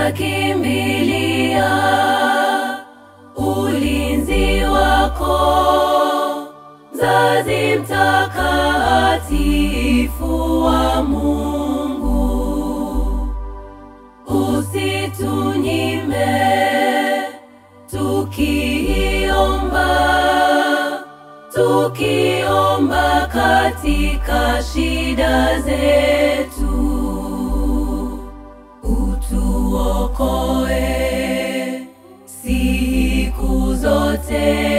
twakimbilia ulinzi wako, mzazi mtakatifu wa Mungu, usitunyime tukiomba, tukiomba katika shida zetu utuokoe siku zote,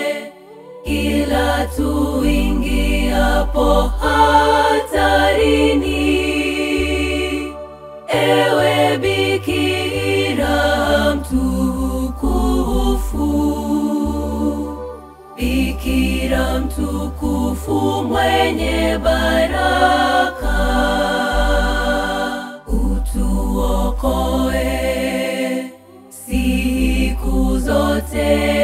ila tuingiapo hatarini. Ewe Bikira mtukufu, Bikira mtukufu mwenye baraka, utuokoe siku zote,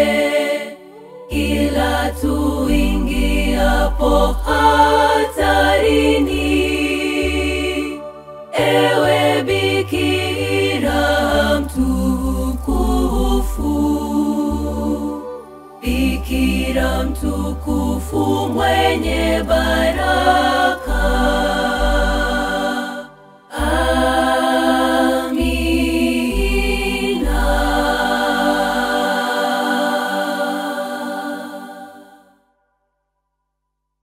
ila tuingiapo hatarini. Ewe Bikira mtukufu, Bikira mtukufu mwenye baraka